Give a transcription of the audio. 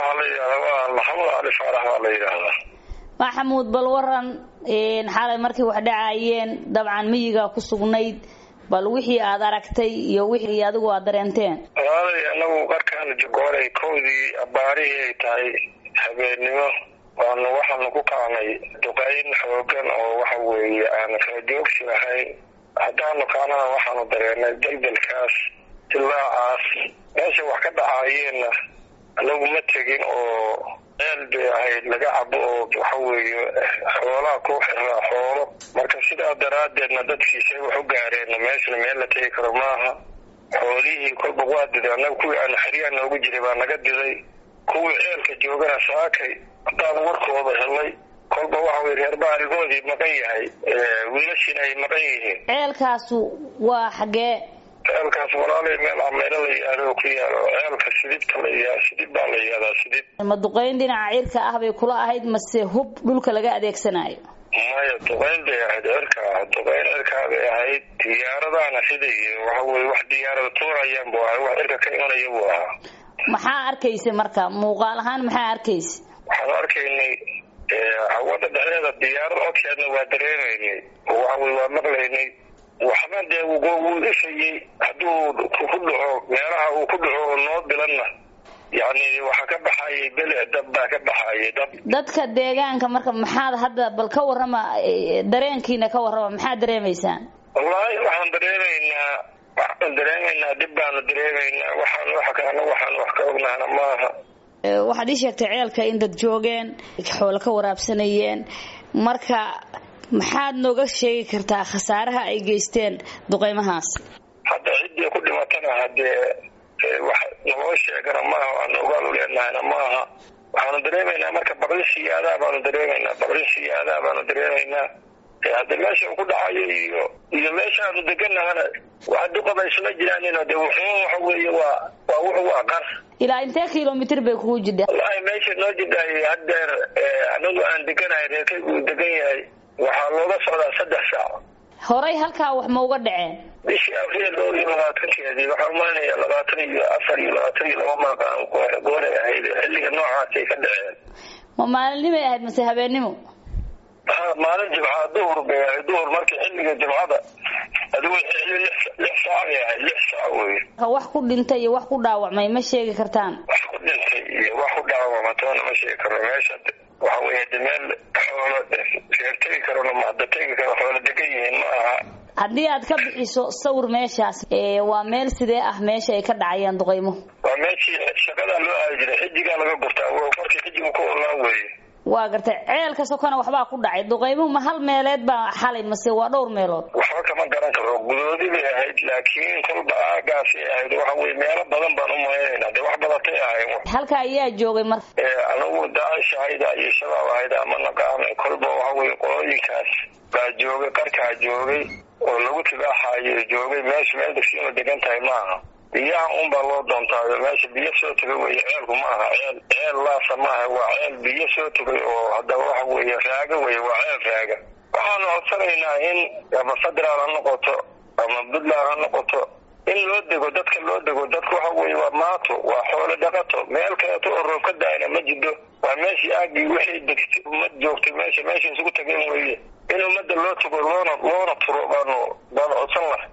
waxaa la yidhahdaa waa maxamuud cali faarax baa la yidhaahdaa maxamuud bal waran xalay markay wax dhacaayeen dabcan miyigaa ku sugnayd bal wixii aad aragtay iyo wixii adigu aad dareenteen walaalay anagu qarkaan jogooray kowdii abaarihii ay tahay habeennimo waanu waxaanu ku kacnay duqayn xoogan oo waxa weeye aan kala joogsi lahayn haddaanu kaanana waxaanu dareenay deldelkaas dilaacaas meesha wax ka dhacaayeenna anagu ma tegin oo ceel bay ahayd laga cabo oo waxa weeye xoolaha ku xiraa xoolo marka sidaa daraaddeedna dadkiisay wax u gaareenna meeshana meel la tegi karo maaha xoolihii kolba waa diday annaga kuwii aanu xeryaha noogu jiray baa naga diday kuwii ceelka joogana saakay haddaanu warkooda helay kolba waxa weye reer baarigoodii maqan yahay wiilashiina ay maqan yihiin ceelkaasu waa xaggee ceelkaas walaalay meel ameylo la yihahdo oo ku yaalo ceelka sidibta la yihah sidib baa la yihahdaa sidib ma duqayn dhinaca cirka ah bay kula ahayd mase hub dhulka laga adeegsanayo maya duqayn bay ahayd cirka duqayn cirkaa bay ahayd diyaaradaana siday waxa weye wax diyaarada tuurayaan buu ahay wax cirka ka imanaya buu ahaa maxaa arkaysa marka muuqaal ahaan maxaa arkaysa waxaanu arkaynay hawada dhexdeeda diyaarada codkeedna waa dareemaynay oo waxa weye waa maqlaynay waxba dee wuu ifayey hadduu ku dhaco meelaha uu ku dhaco oo noo bilanna yacni waxaa ka baxayay bele dab baa ka baxayay dab dadka deegaanka marka maxaad hadda bal ka warrama dareenkiina ka warrama maxaad dareemaysaan wallaahi waxaan dareemaynaa waxaan dareemaynaa dhib baanu dareemaynaa waxaan wax kalena waxaan wax ka ognahna maaha waxaad ii sheegtay ceelka in dad joogeen xoolo ka waraabsanayeen marka maxaad nooga sheegi kartaa khasaaraha ay geysteen duqeymahaas hadda ciddii ku dhimatana haddee wax naloo sheegana maaha waanu ogaal u leenahayna maaha waxaanu dareemaynaa marka baqli siyaadaa baanu dareemaynaa baqli siyaadaa baanu dareemaynaa hadda meesha uu ku dhacayo iyo iyo meesha aanu deganahana wax duqaba isma jiraanin de wuxuu waxa weeye waa waa wuxu waa qar ilaa intee kilomitr bay kugu jidha wallaahi meesha noo jidhaay haddeer anagu aan deganahay reerkaygu uu degan yahay waxaa looga socdaa saddex saac horay halkaa wax ma uga dhaceen bishii abriil dhowr iyo labaatankeedii waxaa umaynaya labaatan iyo afar iyo labaatan iyo laba maaqaan gooray ahayd xilliga noocaasay ka dhaceen ma maalinimay ahayd mase habeennimo ha maalin jimcaa duhur bay ahayd duhur markii xilliga jimcada adigu xilli lix saac bay ahayd lix saac wey wax ku dhintay iyo wax ku dhaawacmay ma sheegi kartaan wax ku dhintay iyo wax ku dhaawacma toona ma sheegi karno meesha waxa weeye de meel xoolo reer tegi karona mahada tegi karo xoolo degan yihiin ma aha haddii aad ka bixiso sawir meeshaas waa meel sidee ah meesha ay ka dhacayaan duqaymo waa meeshii shaqadaa loo aadi jiray xijigaa laga gurtaa markii xijigu ku olaan weeye waa gartay ceelka sokona waxbaa ku dhacay duqaymuhu ma hal meeleed baa xalay mase waa dhowr meelood waxba kama garan karo gudoodi bay ahayd laakiin kolba aagaasay ahayd waxa weye meelo badan baan umalaynayna dee wax badatay ahayn halka ayaa joogay marka anagu daacish ahayda iyo shabaab ahayda ama naqaanay kolba waxa weye qolooyinkaas baa joogay qarkaa joogay oo lagu tibaaxayo joogay meesha meel degsiima degan tahay maaha biyaha un baa loo doontaayo meesha biyo soo tegay wey ceelku ma aha ceel ceel laasa maaha waa ceel biyo soo tegay oo haddaba waxa weeye raaga wey waa ceel raaga waxaanu codsanaynaa in ama federaal ha noqoto ama puntland ha noqoto in loo dego dadka loo dego dadka waxa weye waa maato waa xoolo dhaqato meel kaleeto oo roob ka daayna ma jidho waa meeshii aagii wixii degtay ummad joogtay meesha meesha isugu tageen weeye in ummadda loo tago loona loona turo baanu baanu codsan lahay